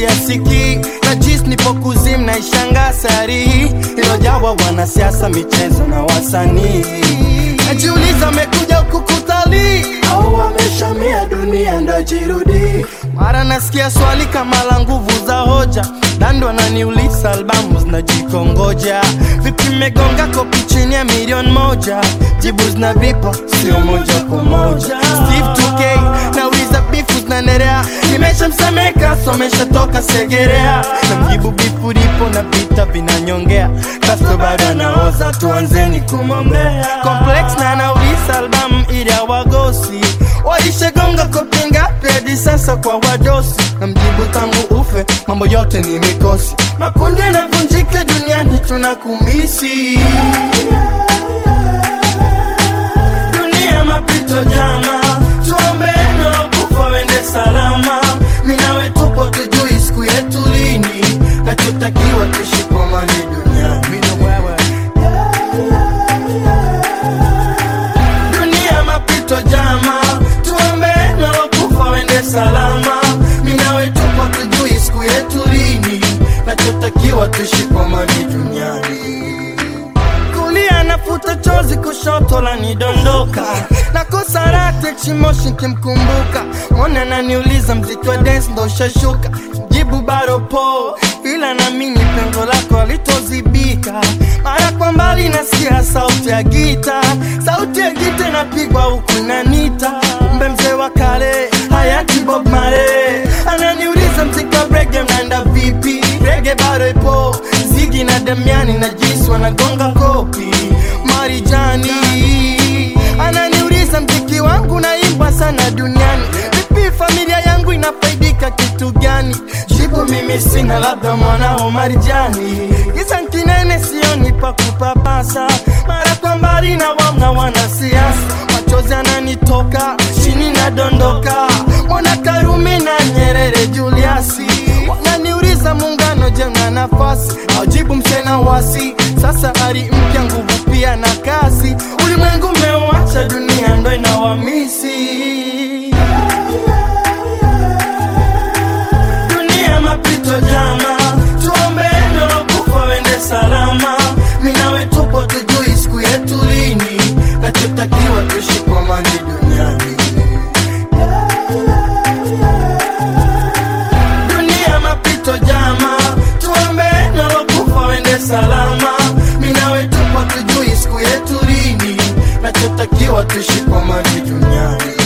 siasiki na jis nipo kuzim na ishanga sari ilojawa wanasiasa michezo na wasanii najiuliza amekuja huku kutalii au wameshamia dunia ndo jirudi mara nasikia swali kama la nguvu za hoja dando ananiuliza albamu zinajikongoja vipi megonga kopi chini ya milioni moja jibu zina vipo sio moja kwa moja Steve 2K nauliza bifu zinaendelea nimeshamsemeka somesha toka segerea namjibu bifu lipo na vita vinanyongea kasto bado anaoza tuanzeni kumwombea complex na anauliza albamu ili awagosi waishagonga kopi ngapi hadi sasa kwa wadosi namjibu tangu ufe mambo yote ni mikosi makundi yanavunjika duniani tunakumisi dunia mapito jama tuombeno kufa wende salama minawe tupo tujui siku yetu lini nachotakiwa tushikamane duniani Mina wewe. dunia mapito jama tuombeno kufa wende salama minawe tupo tujui siku yetu lini nachotakiwa tushikamane duniani kulia nafuta chozi kushoto la nidondoka nakosa rate chimoshi kimkumbuka mwana naniuliza mziki wa dance ndo ushashuka jibu bado po ila namini pengo lako alitozibika mara kwa mbali nasikia sauti ya gita sauti ya gita inapigwa huku inanita kumbe mzee wa kale hayati bob mare ananiuliza mziki wa brege mnaenda vipi rege bado ipo zigi na damiani na jisi wanagonga kopi marijani ananiuliza mziki wangu naimba sana duniani vipi familia yangu inafaidika kitu gani jibu mimi sina labda mwanao marijani giza nkinene sioni pa kupapasa mara kwa mbali na wamna wanasiasa machozi ananitoka chini nadondoka mwana karume na nyerere juliasi wananiuliza muungano je na nafasi aujibu msena wasi sasa ari mpya nguvu pia na kasi ulimwengu umeuacha dunia ndo inawamisi dunia mapito jama tuombeno kufa wende salama minawe tupo tujui siku yetu lini nachotakiwa tushikamane duniani dunia mapito jama tuombeno kufa wende salama minawe tupo tujui siku yetu lini nachotakiwa tushikamane duniani